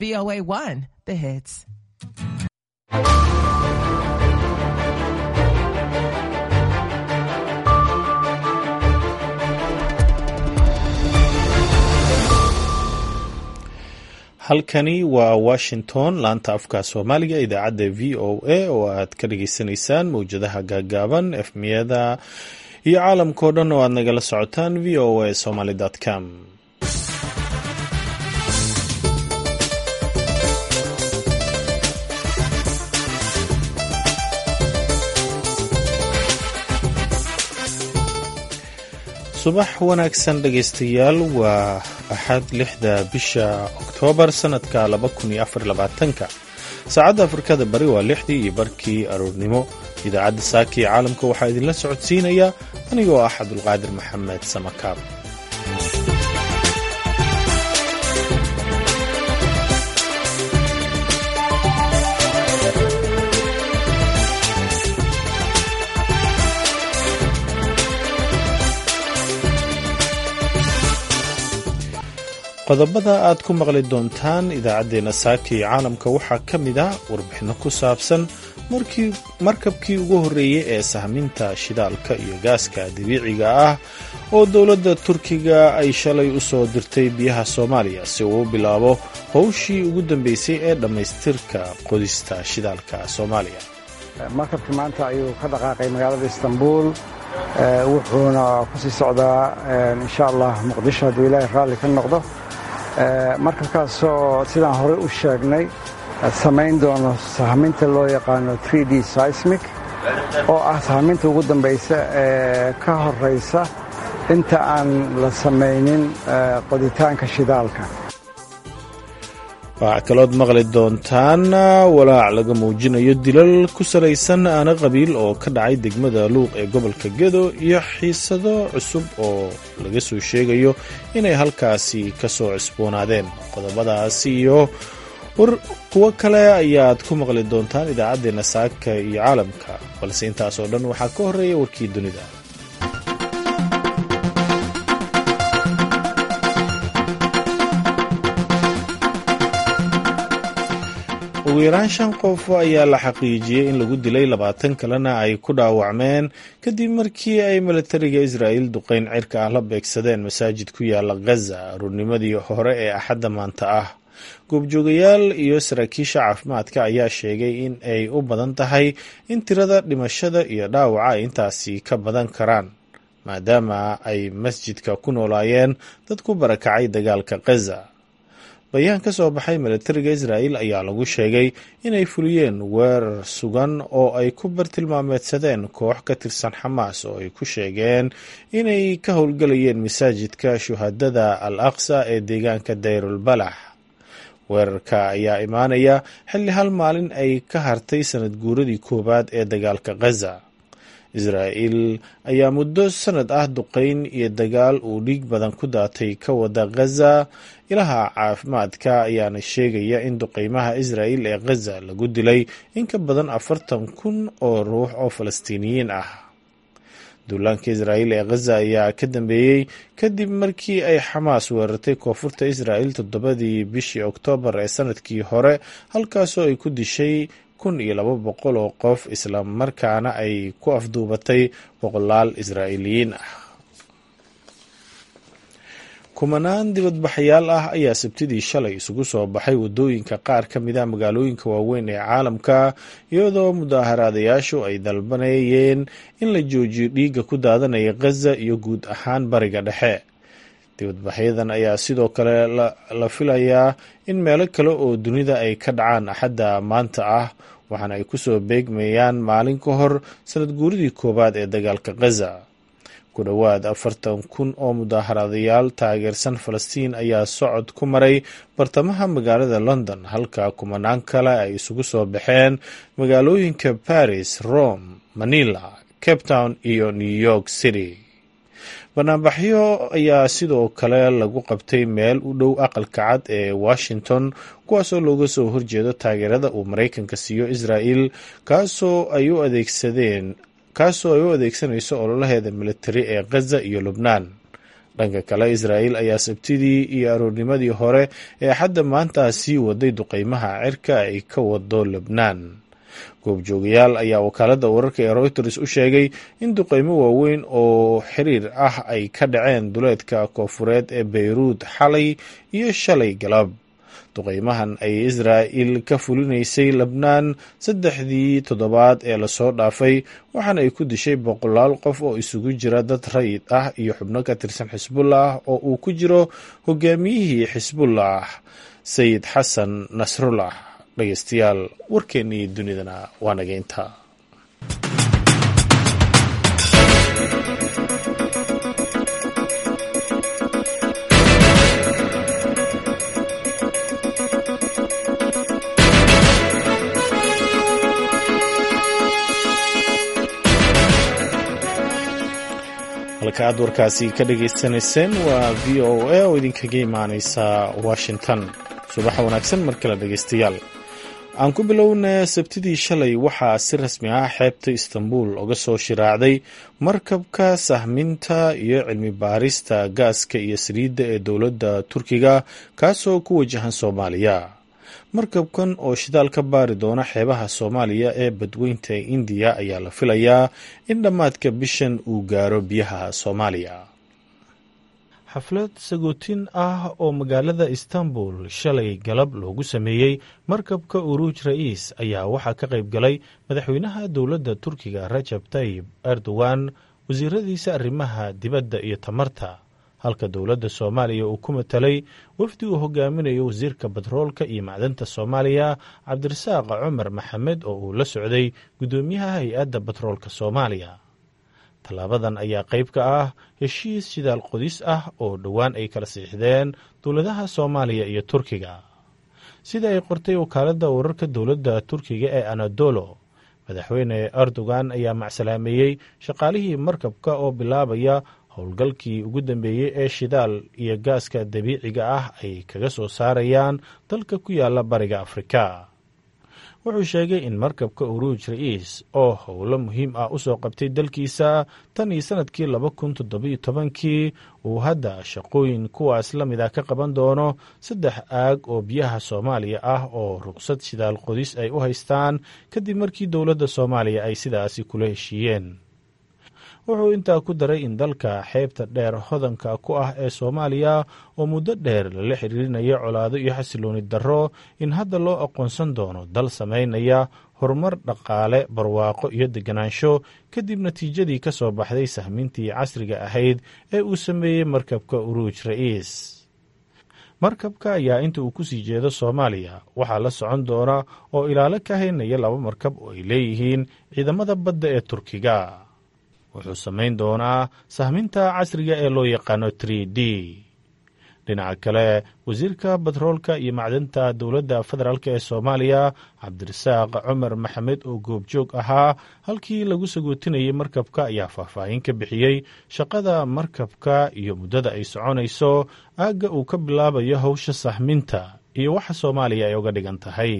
VOA 1, the hits. halkani waa washington laanta afka soomaaliga idaacadda v o a oo aad ka dhageysanaysaan mowjadaha gaagaaban efmiyada iyo caalamkao dhan oo aad nagala socotaan v o a somaly com subax wanaagsan dhegaystayaal waa axad lixda bisha oktoobar sanadka laba kun iyo afar labaatanka saacadda afrikada bari waa lixdii iyo barkii aroornimo idaacadda saaka iyo caalamka waxaa idinla socodsiinaya anigoo ah cabdulqaadir maxamed samakaab qodobada aad ku maqli doontaan idaacaddeenna saaka iyo caalamka waxaa ka mid ah warbixinno ku saabsan markabkii ugu horreeyey ee sahminta shidaalka iyo gaaska dabiiciga ah oo dowladda turkiga ay shalay u soo dirtay biyaha soomaaliya si uu u bilaabo howshii ugu dambeysay ee dhammaystirka qodista shidaalka soomaaliya markabkii maanta ayuu ka dhaqaaqay magaalada istanbul wuxuuna ku sii socdaa insha allah muqdisho hadduu ilaahay raalli ka noqdo markabkaasoo sidaan horey u sheegnay samayn doono sahminta loo yaqaano d seismic oo ah sahminta ugu dambaysa ee ka horaysa inta aan la samaynin qoditaanka shidaalka waxaa kalood maqli doontaan walaac laga muujinayo dilal ku salaysan aana qabiil oo ka dhacay degmada luuq ee gobolka gedo iyo xiisado cusub oo laga soo sheegayo inay halkaasi ka soo cusboonaadeen qodobadaasi iyo war kuwo kale ayaad ku maqli doontaan idaacaddeenna saaka iyo caalamka balse intaasoo dhan waxaa ka horreeya warkii dunida ugu yaraan shan qof ayaa la xaqiijiyey in lagu dilay labaatan kalena ay ku dhaawacmeen kadib markii ay milatariga israa'iil duqayn cirka ah la beegsadeen masaajid ku yaala ghaza aruurnimadii hore ee axadda maanta ah goobjoogayaal iyo saraakiisha caafimaadka ayaa sheegay in ay u badan tahay in tirada dhimashada iyo dhaawaca ay intaasi ka badan karaan maadaama ay masjidka ku noolaayeen dad ku barakacay dagaalka ghaza bayaan ka soo baxay milatariga israa'iil ayaa lagu sheegay inay fuliyeen weerar sugan oo ay ku bartilmaameedsadeen koox ka tirsan xamaas oo ay ku sheegeen inay ka howlgelayeen masaajidka shuhadada al aqsa ee deegaanka dayrul balax weerarka ayaa imaanaya xilli hal maalin ay ka hartay sanad guuradii koowaad ee dagaalka ghaza israa'iil ayaa muddo sanad ah duqayn iyo dagaal uu dhiig badan ku daatay ka wada ghaza ilaha caafimaadka ayaana sheegaya in duqaymaha israa'iil ee ghaza lagu dilay in ka badan afartan kun oo ruux oo falastiiniyiin ah duulaanka israa'iil ee ghaza ayaa ka dambeeyey kadib markii ay xamaas weerartay koonfurta israa'iil toddobadii bishii oktoobar ee sanadkii hore halkaasoo ay ku dishay kun iyo laba boqol oo qof isla markaana ay ku afduubatay boqolaal israa'iiliyiin ah kumanaan dibadbaxayaal ah ayaa sabtidii shalay isugu soo baxay waddooyinka qaar ka mid ah magaalooyinka waaweyn ee caalamka iyadoo mudaaharaadayaashu ay dalbanayeen in la joojiyo dhiigga ku daadanaya ghaza iyo guud ahaan bariga dhexe dibadbaxyadan ayaa sidoo kale la filayaa in meelo kale oo dunida ay ka dhacaan axadda maanta ah waxaana ay kusoo beegmayaan maalin ka hor sanad guuridii koowaad ee dagaalka ghaza ku dhowaad afartan kun oo mudaaharaadayaal taageersan falastiin ayaa socod ku maray bartamaha magaalada london halka kumanaan kale ay isugu soo baxeen magaalooyinka paris rome manila cape town iyo new york city banaanbaxyo ayaa sidoo kale lagu qabtay meel u dhow aqalka cad ee washington kuwaasoo looga soo horjeedo taageerada uu maraykanka siiyo israa'el kaasoo ay u adeegsadeen kaasoo ay u adeegsanayso ololaheeda militari ee ghaza iyo lubnaan dhanka kale israa'il ayaa sabtidii iyo aroornimadii hore ee xadda maanta sii waday duqeymaha cirka ay ka wado lebnaan goobjoogayaal ayaa wakaaladda wararka ee reuters u sheegay in duqeymo waaweyn oo xiriir ah ay ka dhaceen duleedka koofureed ee beyruud xalay iyo shalay galab duqeymahan ay israa'il ka fulinaysay lebnaan saddexdii toddobaad ee lasoo dhaafay waxaana ay ku dishay boqolaal qof oo isugu jira dad rayid ah iyo xubno ka tirsan xisbullah oo uu ku jiro hogaamiyihii xisbullah sayid xasan nasrullah dhegeystayaal warkeennii dunidana waa nageynta halka aad warkaasi ka dhagaysanayseen waa v o a oo idinkaga imaaneysa washington subaxa wanaagsan mar kale dhegeystayaal aan ku bilowna sabtidii shalay waxaa si rasmi ah xeebta istanbul uga soo shiraacday markabka sahminta iyo cilmi baarista gaaska iyo saliidda ee dowladda turkiga kaasoo ku wajahan soomaaliya markabkan oo shidaal ka baari doona xeebaha soomaaliya ee badweynta indiya ayaa la filayaa in dhammaadka bishan uu gaaro biyaha soomaaliya xaflad sagootin ah oo magaalada istanbul shalay galab loogu sameeyey markabka uruuj ra'iis ayaa waxaa ka qayb galay madaxweynaha dowladda turkiga rajab tayib erdogan wasiiradiisa arrimaha dibadda iyo tamarta halka dowladda soomaaliya uu ku matalay wafdi uu hogaaminayo wasiirka batroolka iyo macdanta soomaaliya cabdirasaaq cumar maxamed oo uu la socday guddoomiyaha hay-adda batroolka soomaaliya tallaabadan ayaa qayb ka ah heshiis shidaal qodis ah oo dhowaan ay kala siixdeen dowladaha soomaaliya iyo turkiga sida ay qortay wakaaladda wararka dowladda turkiga ee anadolo madaxweyne erdogan ayaa macsalaameeyey shaqaalihii markabka oo bilaabaya howlgalkii ugu dambeeyey ee shidaal iyo gaaska dabiiciga ah ay kaga soo saarayaan dalka ku yaala bariga afrika wuxuu sheegay in markabka uruuj ra'iis oo howlo muhiim ah usoo qabtay dalkiisa tan iyo sanadkii laba kun toddobiyo tobankii uu hadda shaqooyin kuwaas la mid ah ka qaban doono saddex aag oo biyaha soomaaliya ah oo ruqsad shidaal qodis ay u haystaan kadib markii dowladda soomaaliya ay sidaasi kula heshiiyeen wuxuu intaa ku daray in dalka xeebta dheer hodanka ku ah ee soomaaliya oo muddo dheer lala xiriirinaya colaado iyo xasilooni darro in hadda loo aqoonsan doono dal samaynaya horumar dhaqaale barwaaqo iyo deganaansho kadib natiijadii ka soo baxday sahmintii casriga ahayd ee uu sameeyey markabka uruuj ra'iis markabka ayaa inta uu kusii jeedo soomaaliya waxaa la socon doona oo ilaalo ka haynaya laba markab oo ay leeyihiin ciidamada badda ee turkiga wuxuu samayn doonaa sahminta casriga ee loo yaqaano trie d dhinaca kale wasiirka batroolka iyo macdanta dowladda federaalk ee soomaaliya cabdirasaaq cumar maxamed oo goobjoog ahaa halkii lagu sagootinayay markabka ayaa faahfaahin ka bixiyey shaqada markabka iyo muddada ay soconayso aagga uu ka bilaabayo howsha sahminta iyo waxa soomaaliya ay uga dhigan tahay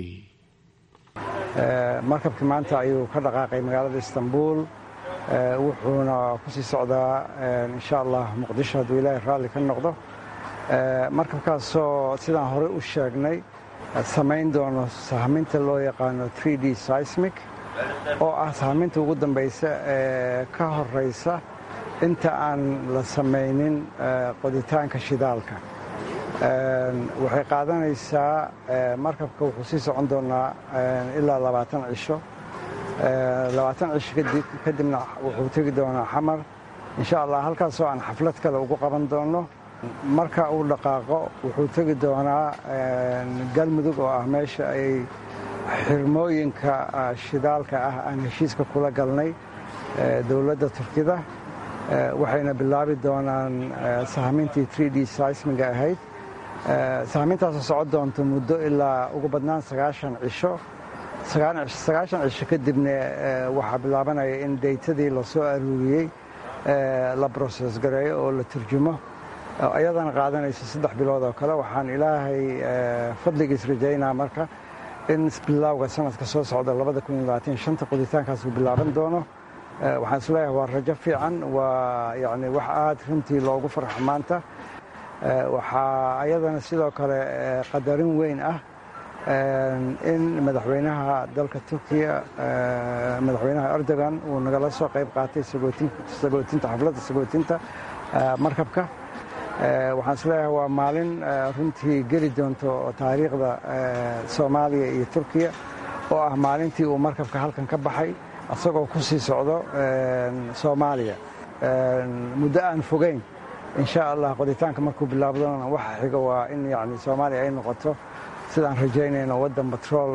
markabkii maanta ayuu ka dhaqaaqay magaalada istanbul wuxuuna ku sii socdaa insha allah muqdisho hadduu ilaahay raalli ka noqdo markabkaasoo sidaan horey u sheegnay samayn doono sahminta loo yaqaano d seismic oo ah sahminta ugu dambaysa ee ka horaysa inta aan la samaynin qoditaanka shidaalka waxay qaadanaysaa markabka wuxuu sii socon doonaa ilaa labaatan cisho labaatan cisho kadibna wuxuu tegi doonaa xamar insha allah halkaasoo aan xaflad kale ugu qaban doono marka uu dhaqaaqo wuxuu tegi doonaa galmudug oo ah meesha ay xirmooyinka shidaalka ah aan heshiiska kula galnay dowladda turkida waxayna bilaabi doonaan sahmintii d seismiga ahayd sahmintaasoo socon doonto muddo ilaa ugu badnaan sagaashan cisho sagaashan cisho kadibna waxaa bilaabanaya in daytadii la soo aruuriyey la broses gareeyo oo la turjumo ayadana qaadanayso saddex bilood oo kale waxaan ilaahay fadligiis rajaynaa marka in bilowga sanadka soo socda qoditaankaas uu bilaaban doono waxaan isleeyahay waa rajo fiican waa yani wax aad runtii loogu farxo maanta waxaa ayadana sidoo kale qadarin weyn ah in madaxweynaha dalka turkiya madaxweynaha erdogan uu nagala soo qayb qaatay sagootinta xafladda sagootinta markabka waxaan isleeyahay waa maalin runtii geli doonto taariikhda soomaaliya iyo turkiya oo ah maalintii uu markabka halkan ka baxay isagoo ku sii socdo soomaaliya muddo aan fogeyn insha allah qoditaanka markuu bilaabdona waxa xiga waa in yani soomaaliya ay noqoto sidaan rajaynayno waddan batrool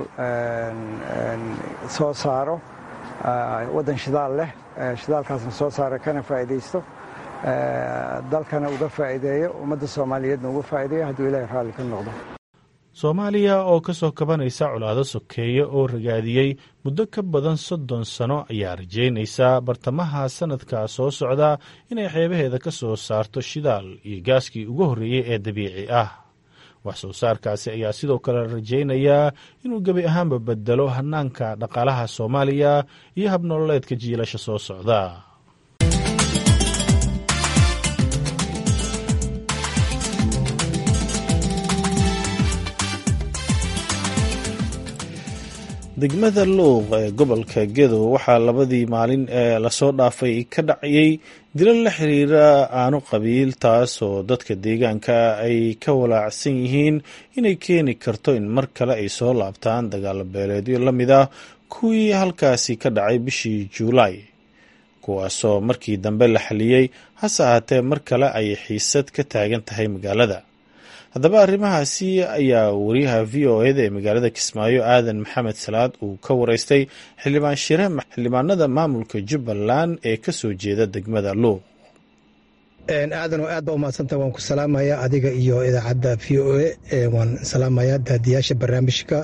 soo saaro waddan shidaal leh shidaalkaasna soo saara kana faa'iidaysto dalkana uga faa'iideeyo ummadda soomaaliyeedna uga faa'iideeyo hadduu ilaahay raalli ka noqdo soomaaliya oo ka soo kabanaysa colaado sokeeye oo ragaadiyey muddo ka badan soddon sano ayaa rajaynaysaa bartamaha sannadka soo socda inay xeebaheeda ka soo saarto shidaal iyo gaaskii ugu horreeyey ee dabiici ah wax soo saarkaasi ayaa sidoo kale rajaynayaa inuu gebi ahaanba bedelo hannaanka dhaqaalaha soomaaliya iyo habnololeedka jiilasha soo socda degmada luuq ee gobolka gedo waxaa labadii maalin ee lasoo dhaafay ka dhacayay dilo la xiriira aanu qabiil taas oo dadka deegaanka ay ka walaacsan yihiin inay keeni karto in mar kale ay soo laabtaan dagaalo beeleedyo la mid ah kuwii halkaasi ka dhacay bishii juulaay kuwaasoo markii dambe la xaliyey hase ahaatee mar kale ay xiisad ka taagan tahay magaalada haddaba arrimahaasi ayaa wariyaha v o eda ee magaalada kismaayo aadan maxamed salaad uu ka wareystay xildhibaan shire xildhibaanada maamulka jubbaland ee ka soo jeeda degmada luuq aadanoo aad baa umahadsanta waan ku salaamayaa adiga iyo idaacadda v o e waan salaamayaa daadiyaasha barnaamijka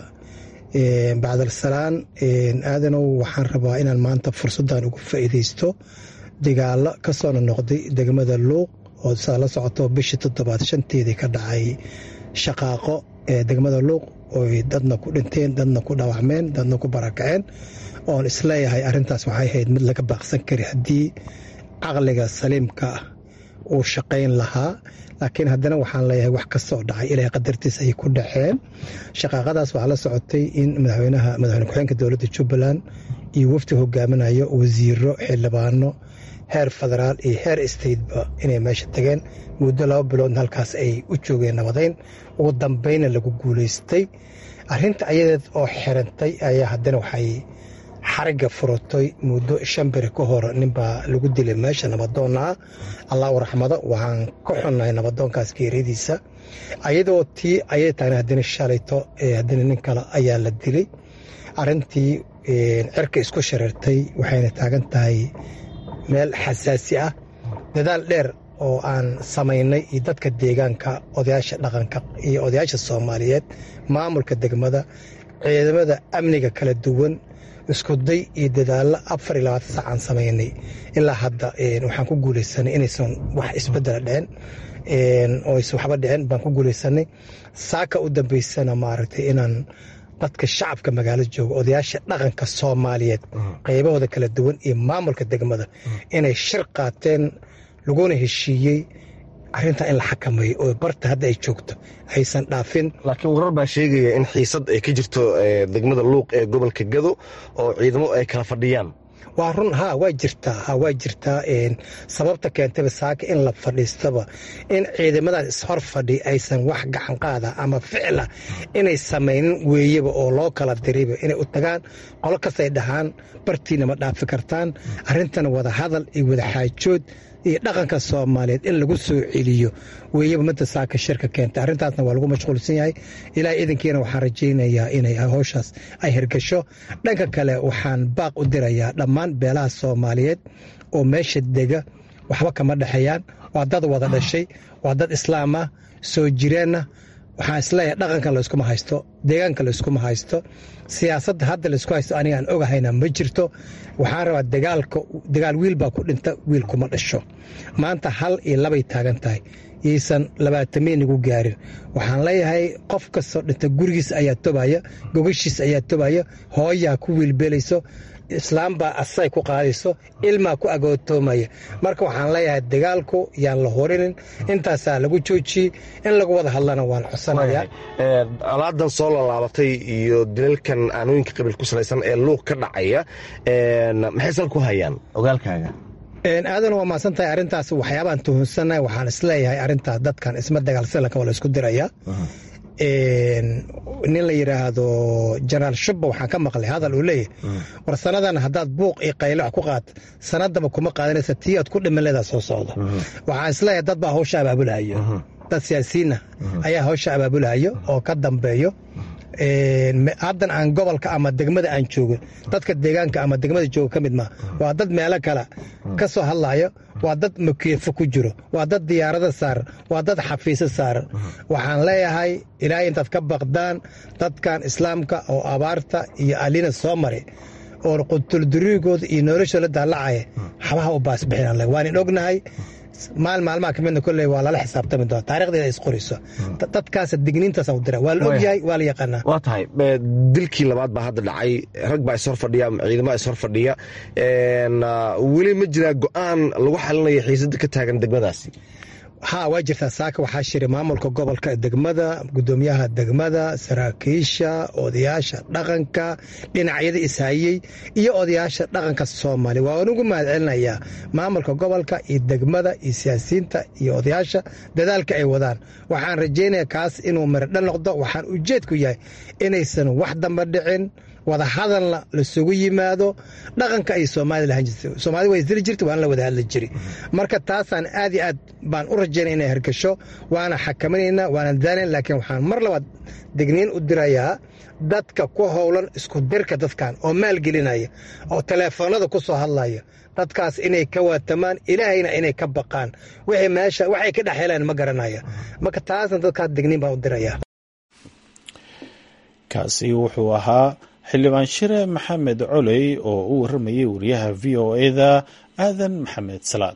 bacdalsalaan aadanow waxaan rabaa inaan maanta fursaddan ugu faa'iidaysto dagaalo ka soo nonoqday degmada luuq oo saa la socoto bishii toddobaad shanteedii ka dhacay shaqaaqo ee degmada luuq oy dadna ku dhinteen dadna ku dhaawacmeen dadna ku barakaceen oon isleeyahay arrintaas waxay ahayd mid laga baaqsan kari haddii caqliga saliimka ah uu shaqayn lahaa laakiin haddana waxaan leeyahay wax kastoo dhacay ilaahay qadartiis ay ku dhaceen shaqaaqadaas waxaa la socotay in madaxweynaha madaxweyne ku-xeenka dowladda jubbaland iyo wafdi hogaaminayo wasiiro xildhibaano heer federaal iyo heer stateba inay meesha tageen muddo laba biloodna halkaas ay u joogeen nabadayn ugu dambayna lagu guulaystay arrinta ayadeed oo xirantay ayaa haddana waxay xarigga furatay muddo shan beri ka hor ninbaa lagu dilay meesha nabadoonna ah allahu raxmado waxaan ka xunnahay nabadoonkaas geeradiisa ayadoo tii ayay taagna haddana shalayto haddana nin kale ayaa la dilay arrintii cirka isku shareertay waxayna taagan tahay meel xasaasi ah dadaal dheer oo aan samaynay iyo dadka deegaanka odayaasha dhaqanka iyo odayaasha soomaaliyeed maamulka degmada ciidamada amniga kala duwan iskuday iyo dadaallo afar iyo labaatan sac aan samaynay ilaa hadda waxaan ku guulaysanay inaysan wax isbedela dhicin oo aysan waxba dhicin baan ku guulaysanay saaka u dambaysana maaragtay inaan dadka shacabka magaalada jooga odayaasha dhaqanka soomaaliyeed qaybahooda kala duwan iyo maamulka degmada inay shir qaateen laguna heshiiyey arrintaa in la xakameeyo oo barta hadda ay joogto aysan dhaafin laakiin warar baa sheegaya in xiisad ay ka jirto degmada luuq ee gobolka gado oo ciidamo ay kala fadhiyaan waa run ha waa jirtaa ha waa jirtaa sababta keentayba saaka in la fadhiistaba in ciidamadaas ishor fadhi aysan wax gacan qaada ama ficla inay samaynin weeyaba oo loo kala dirayba inay u tagaan qolo kastay dhahaan bartiina ma dhaafi kartaan arrintana wada hadal iyo wada xaajood iyo dhaqanka soomaaliyeed in lagu soo celiyo weeyaba midda saaka shirka keentay arrintaasna waa lagu mashquulsan yahay ilaa idankiina waxaan rajaynayaa inay howshaas ay hirgasho dhanka kale waxaan baaq u dirayaa dhammaan beelaha soomaaliyeed oo meesha dega waxba kama dhexeeyaan waa dad wada dhashay waa dad islaam ah soo jireenna waxaan isleeyahay dhaqanka layskuma haysto deegaanka layskuma haysto siyaasadda hadda laysku haysto aniga aan ogahayna ma jirto waxaan rabaa dagaalka dagaal wiil baa ku dhinta wiil kuma dhasho maanta hal iyo labay taagan tahay yaysan labaatameynigu gaarin waxaan leeyahay qof kastoo dhinta gurigiis ayaa tobaya gogashiis ayaa tobaya hooyaa ku wiilbeelayso islaambaa asay ku qaadayso ilmaa ku agootoomaya marka waxaan leeyahay dagaalku yaan la horinin intaasaa lagu joojiyey in lagu wada hadlana waan codsanaya alaadan soo laalaabatay iyo dilalkan aanooyinka qabiil ku salaysan ee luuq ka dhacaya maxay sal ku hayaan ogaalkaaga aadan waa mahadsan tahay arrintaas waxyaabaan tuhunsannahay waxaan isleeyahay arrintaas dadkan isma dagaalsalanka waa la isku diraya nin la yidhaahdo jenaraal shubba waxaan ka maqlay hadal uu leeyahay war sannadan haddaad buuq iyo qaylo ku qaad sanadaba kuma qaadanaysa tii aad ku dhimanleedaa soo socda waxaan isleeyahay dad baa hawsha abaabulahayo dad siyaasiyiinna ayaa hawsha abaabulahayo oo ka dambeeyo haddan aan gobolka ama degmada aan joogin dadka deegaanka ama degmada jooga ka mid maa waa dad meelo kale ka soo hadlayo waa dad makeefo ku jiro waa dad diyaarada saaran waa dad xafiisyo saaran waxaan leeyahay ilaahay intaad ka baqdaan dadkan islaamka oo abaarta iyo alina soo maray oo qutulduriigooda iyo noloshooda daalacaya xabaha u baasbixin waanin ognahay maal maalmaha kamidna kolley waa lala xisaabtami doona taarikhdeeda isqoriso dadkaas digniintaasa dira waa la ogyahay waa la yaqaanaa waa tahay dilkii labaad baa hadda dhacay rag baa ishor fadhiya ciidama ishor fadhiya weli ma jiraa go'aan lagu xalinaya xiisada ka taagan degmadaasi haa waa jirtaa saaka waxaa shiray maamulka gobolka degmada gudoomiyaha degmada saraakiisha odayaasha dhaqanka dhinacyada ishayey iyo odayaasha dhaqanka soomaaliya waa anugu mahad celinayaa maamulka gobolka iyo degmada iyo siyaasiyiinta iyo odayaasha dadaalka ay wadaan waxaan rajaynaya kaas inuu miradha noqdo waxaan ujeedku yahay inaysan wax damba dhicin wada hadalna lasugu yimaado dhaqanka ay soomaalida lahan jirtay soomaalida waa isdili jirtay waana la wada hadli jiri marka taasaan aad iyo aad baan u rajaynaya inay hergasho waana xakaminaynaa waana daalan laakiin waxaan mar labaad digniin u dirayaa dadka ku howlan isku dirka dadkan oo maalgelinaya oo teleefoonada ku soo hadlaya dadkaas inay ka waatamaan ilaahayna inay ka baqaan wixii meesha waxay ka dhex heleen ma garanaya marka taasna dadkaas digniin baan u dirayaa kaasi wuxuu ahaa xildhibaan shire maxamed coley oo u waramayay wariyaha v o eda aadan maxamed salaad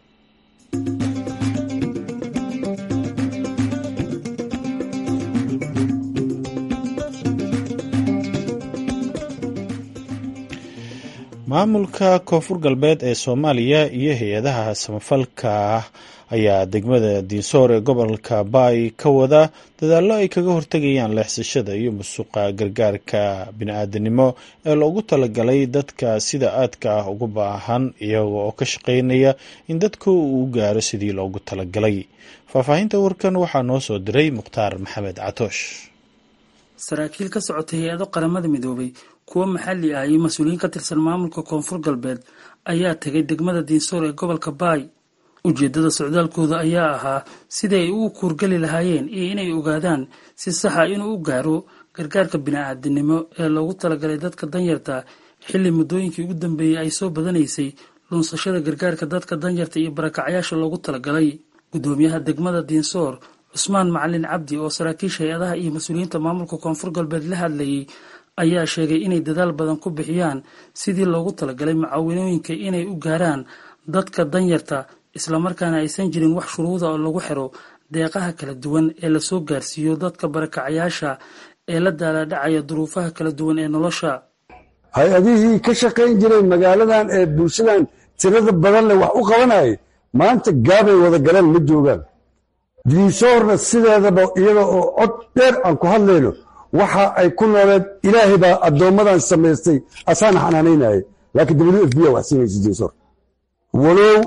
maamulka koonfur galbeed ee soomaaliya iyo hay-adaha samafalka ayaa degmada diinsoor ee gobolka baay ka wada dadaallo ay kaga hortegayaan leexsashada iyo musuqa gargaarka bini-aadanimo ee loogu talagalay dadka sida aadka ah ugu baahan iyaga oo ka shaqeynaya in dadku uu gaaro sidii loogu talagalay faahfaahinta warkan waxaa noo soo diray mukhtaar maxamed catoosh saraakiil ka socotay hay-ado qaramada midoobay kuwo maxalli ah iyo mas-uuliyiin ka tirsan maamulka koonfur galbeed ayaa tegay degmada diinsoor ee gobolka baay ujeeddada socdaalkooda ayaa ahaa sidii ay ugu kuurgeli lahaayeen iyo inay ogaadaan si saxa inuu u gaaro gargaarka bini-aadinimo ee loogu talagalay dadka danyarta xilli muddooyinkii ugu dambeeyey ay soo badanaysay lunsashada gargaarka dadka danyarta iyo barakacyaasha loogu talagalay guddoomiyaha degmada diinsoor cusmaan macalin cabdi oo saraakiisha hay-adaha iyo mas-uuliyiinta maamulka koonfur galbeed la hadlayay ayaa sheegay inay dadaal badan ku bixiyaan sidii loogu talagalay mucaawinooyinka inay u gaaraan dadka danyarta islamarkaana aysan jirin wax shuruuda oo lagu xiro deeqaha kala duwan ee lasoo gaarsiiyo dadka barakacyaasha ee la daalaadhacaya duruufaha kala duwan ee nolosha hay-adihii ka shaqayn jiray magaaladan ee bulshadan tirada badan leh wax u qabanayay maanta gaabay wada galeen ma joogaan diinsoorna sideedaba iyada oo cod dheer aan ku hadlayno waxa ay ku nooleed ilaahay baa addoommadan samaystay asaana xanaanaynayay laakiin w f b a wax siinaysa diinsoor walow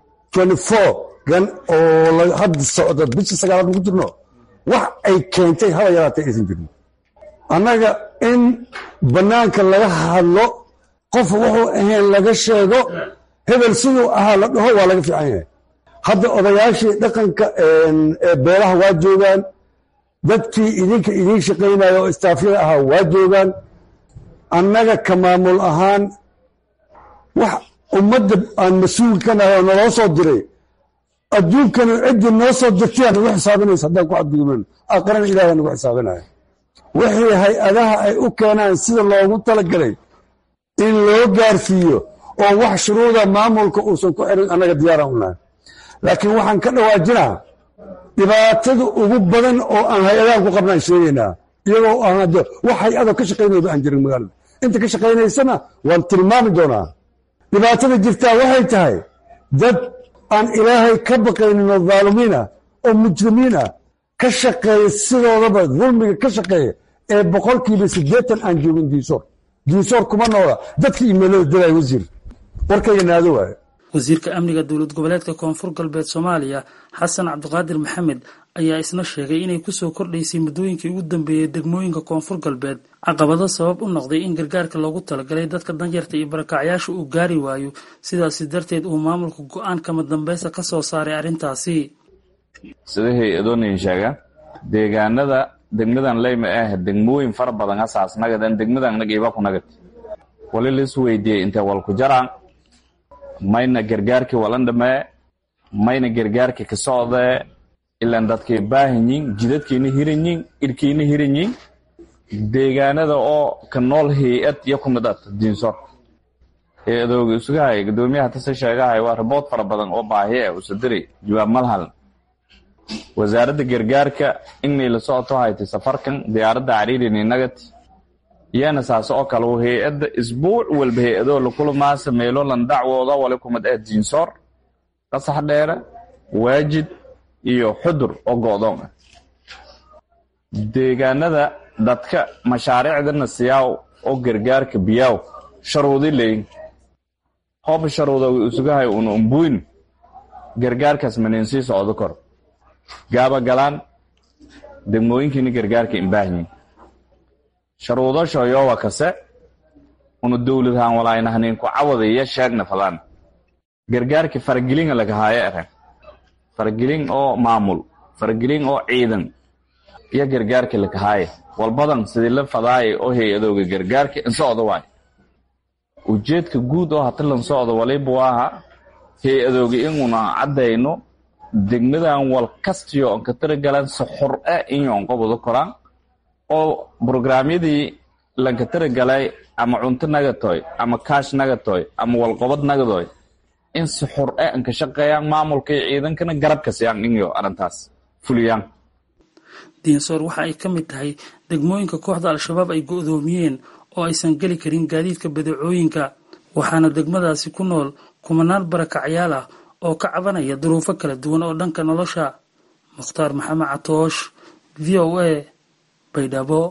gan oo hadda socda bisha sagaalaad ku jirno wax ay keentay haba yaraatay aysan jirin annaga in bannaanka laga hadlo qof wuxuu ahayn laga sheego hebel siduu ahaa la dhaho waa laga fiican yahay hadda odayaashii dhaqanka ee beelaha waa joogaan dadkii idinka idiin shaqaynaya oo istaafyada ahaa waa joogaan annaga ka maamul ahaan wax ummadda aan mas-uulka ka nahay oo naloo soo diray adduunkanu ciddii noo soo dirtay aa nagu xisaabinaysa haddaan ku cadgudubnan aqrana ilahay nagu xisaabinaya wixii hay-adaha ay u keenaan sida loogu talagalay in loo gaarsiiyo oo wax shuruuda maamulka uusan ku xirin annaga diyaaraan u nahay laakiin waxaan ka dhawaajinaa dhibaatada ugu badan oo aan hay-adahan ku qabnaan sheegaynaa iyagoo aan hadde wax hay-ada ka shaqaynayba aan jirin magaalada inta ka shaqaynaysana waan tilmaami doonaa dhibaatada jirtaa waxay tahay dad aan ilaahay ka baqaynin oo dhaalimiin ah oo mujrimiin ah ka shaqeeya sidoodaba dulmiga ka shaqeeya ee boqolkiiba siddeetan aan joogin diisoor diisoor kuma noola dadka imeelada dilay wasiir warkayga naado waaye wasiirka amniga dowlad goboleedka koonfur galbeed soomaaliya xasan cabdiqaadir maxamed ayaa isna sheegay inay kusoo kordhaysay muddooyinkii ugu dambeeyey degmooyinka koonfur galbeed caqabado sabab u noqday in gargaarka loogu talagalay dadka danyarta iyo barakacyaasha uu gaari waayo sidaasi darteed uu maamulka go-aan kama dambeysa ka soo saaray arrintaasi sida hay-adoonin sheega deegaanada degmadan leyma ah degmooyin fara badan asaas nagadan degmadan nagiiba ku nagad wali lis weydiiyey intee walku jaraan mayna gargaarkii walan dhamee mayna gargaarkii ka socdee ilaan dadkay baahanyiin jidadkiina hiranyiin irkiina hiranyiin deegaanada oo ka nool hay-ad iyo ku mid at diinsor hay-adooga isugahay guddoomiyaha tase sheegahay waa rabood fara badan oo baahi ah usadiri jawaab malhal wasaaradda gargaarka inay la socoto haytay safarkan diyaaradda cariirini nagad iyana saase oo kale hay-adda isbuuc walba hay-adoo lakulamaasa meelo lan dacwooda wali kumid ah diinsoor qasax dheere waajid iyo xudur oo go'doon ah deegaanada dadka mashaariicdana siyaaw oo gargaarka biyaaw sharuudi leyin hooba sharuuda way usugahay una umbuyn gargaarkaas manin sii socdo kor gaaba galaan degmooyinkiina gargaarka imbaahnyin sharuudasho yowa kase una dowladhaan walaaynahaninku cawadaya sheegna fadaan gargaarka faragelinga lagahaayo eren faragelin oo maamul faragelin oo ciidan iyo gargaarka lakahaaya walbadan sidii la fadaaya oo hay-adooga gargaarka insocdo waay ujeedka guud oo hata lan socdo waliba waaha hay-adooga inuna caddayno degmadan wal kastiyo on ka taragalan si xor ah inyoon qobado koraan oo brograamyadii lanka taragalay ama cunto nagatoy ama kaash nagatoy ama walqobad nagadoy in si xor ah an ka shaqeeyaan maamulka iyo ciidankana garabka siyaan inyo arrintaas fuliyaan diinsoor waxa ay ka mid tahay degmooyinka kooxda al-shabaab ay go'doomiyeen oo aysan geli karin gaadiidka badeecooyinka waxaana degmadaasi ku nool kumanaan barakacyaal ah oo ka cabanaya duruufo kala duwan oo dhanka nolosha mukhtaar maxamed catoosh v o a baydhabo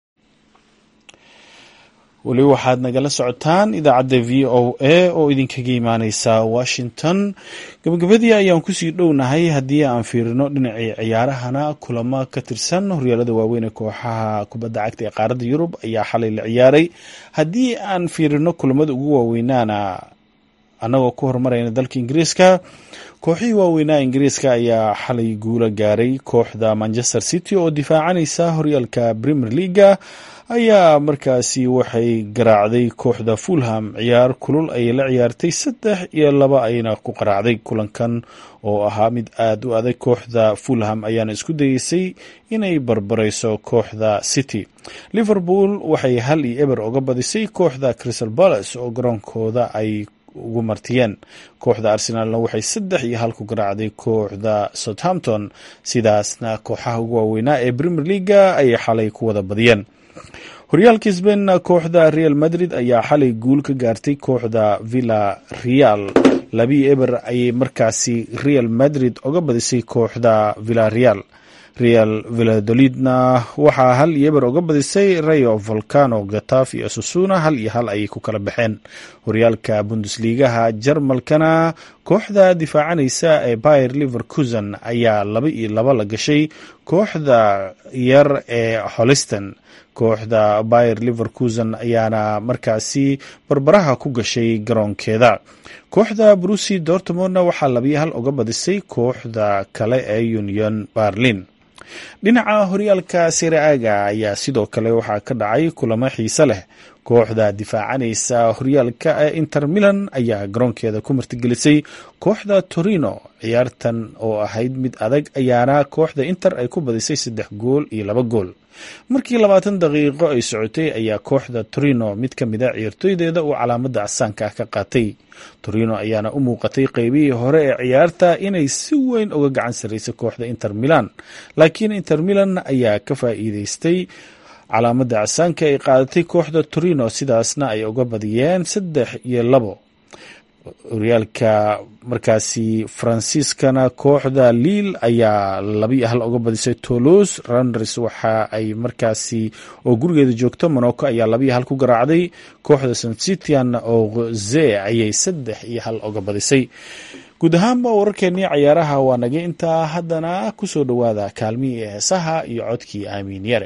weli waxaad nagala socotaan idaacadda v o a oo idinkaga imaaneysa washington gabagabadii ayaan kusii dhownahay haddii aan fiirino dhinacii ciyaarahana kulamo ka tirsan horyaalada waaweyn ee kooxaha kubadda cagta ee qaaradda yurub ayaa xalay la ciyaaray haddii aan fiirino kulamada ugu waaweynaana annagoo ku horumarayna dalka ingiriiska kooxihii waaweynaa ingiriiska ayaa xalay guula gaaray kooxda manchester city oo difaacanaysa horyaalka premier leaga ayaa markaasi waxay garaacday kooxda fulham ciyaar kulul ayay la ciyaartay saddex iyo laba ayna ku qaraacday kulankan oo ahaa mid aada u adag kooxda fulham ayaana isku dayeysay inay barbareyso kooxda city liverpool waxay hal iyo eber oga badisay kooxda crystal palace oo garoonkooda ay ugu martiyeen kooxda arsenaalna waxay saddex iyo hal ku garaacday kooxda southampton sidaasna kooxaha ugu waaweynaa ee premier leaga ayay xalay ku wada badiyeen horyaalka sbainna kooxda real madrid ayaa xalay guul ka gaartay kooxda villa real labii eber ayay markaasi real madrid oga badisay kooxda villa real real villadolidna waxaa hal iyo eber oga badisay rayo volcano gataf iyo susuna hal iyo hal ayay ku kala baxeen horyaalka bundesligaha jarmalkana kooxda difaacanaysa ee bayer liverkusen ayaa laba iyo laba la gashay kooxda yar ee holliston kooxda bayer liverkusen ayaana markaasi barbaraha ku gashay garoonkeeda kooxda brusi dortmondna waxaa labiyo hal oga badisay kooxda kale ee union berlin dhinaca horyaalka siraaga ayaa sidoo kale waxaa ka dhacay kulamo xiise leh kooxda difaacanaysa horyaalka ee inter milan ayaa garoonkeeda ku martigelisay kooxda torino ciyaartan oo ahayd mid adag ayaana kooxda inter ay ku badisay saddex gool iyo laba gool markii labaatan daqiiqo ay socotay ayaa kooxda torino mid ka mid a ciyaartooydeeda uu calaamada casaanka ah ka qaatay torino ayaana u muuqatay qeybihii hore ee ciyaarta inay si weyn uga gacan sarreysay kooxda inter milan laakiin inter milan ayaa ka faa'iideystay calaamadda casaanka ay qaadatay kooxda torino sidaasna ay uga badiyeen saddex iyo labo horyaalka markaasi faransiiskana kooxda liil ayaa labiyo hal uga badisay toulouse randers waxa ay markaasi oo gurigeeda joogto monaco ayaa labiyo hal ku garaacday kooxda sancitian oo ze ayay saddex iyo hal uga badisay guud ahaanba wararkeenii cayaaraha waa naga intaa haddana kusoo dhowaada kaalmihii heesaha iyo codkii aamiin yare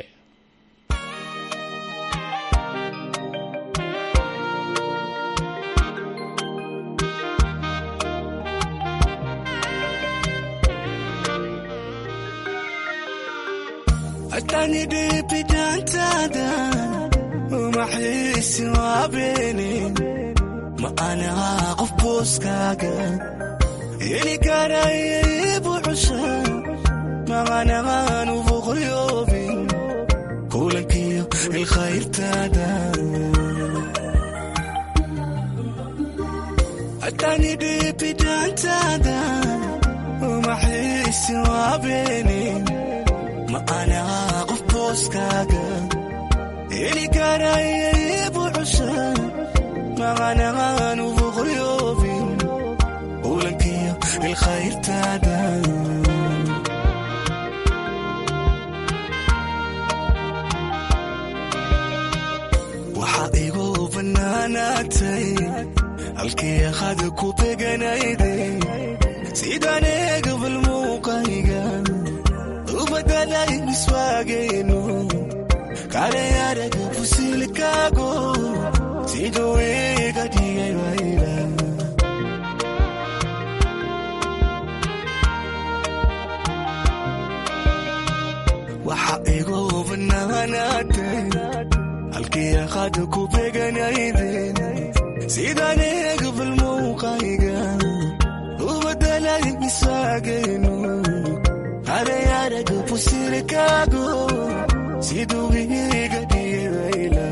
ili karaybu cusha maqanaanu boqoryoobin kulankiyo ilkhayrtaada atani dhibidaantaada umaxiisi waabeenin ma anaa qof booskaaga ili karaybu cusha maqanaanu boqoryoobin kulankiyo ilkhayrtaada waxaa igu bannaanaatay halkii hada ku beganayday sidaan eegabal muuqayga u badalay miswaagayno kale araga fusilkaago siduu iga dhigay wayla waxa igu bannaanaatay halkii hada ku beganayden sidaan eegabal muuqayga u badalay miswaagayno kale araga fusilkaago siduu iga dhigay wayla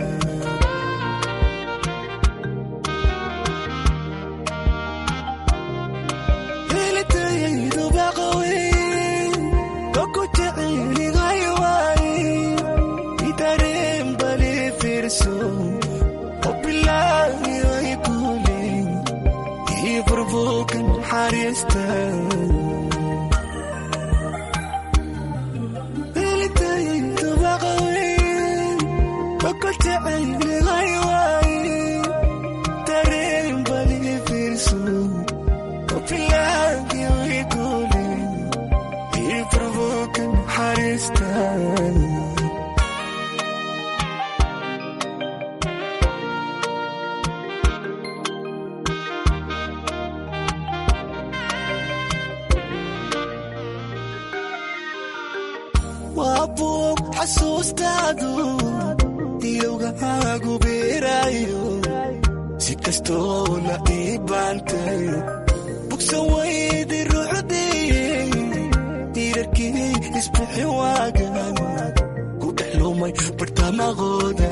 waa buug xasuustaadu ilowgahaagu beeraayo si kastoo la ii baantay bugsan waydi rucdiye diirarkii isbixi waagan ku dhex lumay bartamaqooda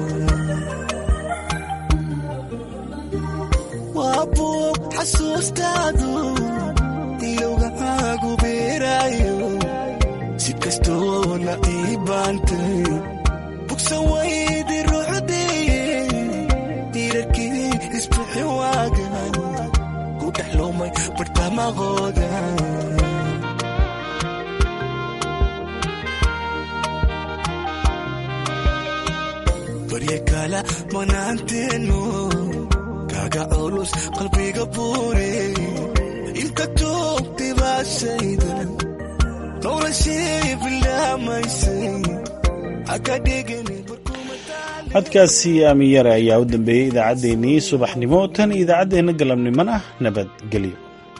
waa buug xasuustaadu ilowgahaagu beeraayo si kastoo la ii baantay bugsan waydi rucdiye diirarkii isbixi waagan ku dhex lumay bartamaqooda barye kala manaanteenu kaga culus qalbiga buure inta toogtay baashayda codkaasi aamin yare ayaa u dambeeyey idaacaddeenii subaxnimo tan idaacaddeenna galabnimona nabadgelyo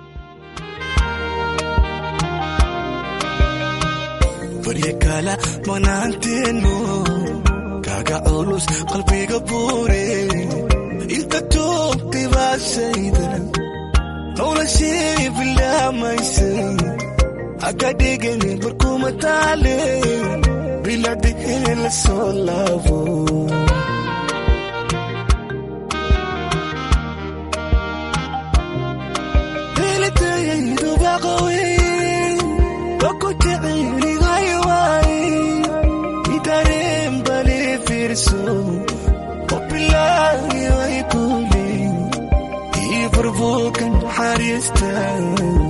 barye kala manaanteenu kaga culus qalbiga buure inta toogtay baashayda noloshii bilaamaysay akadhigani barkuma taale biladhigin la soo laabo elitayayidubaqawe bako jeceligaywaaye itareen bale fariista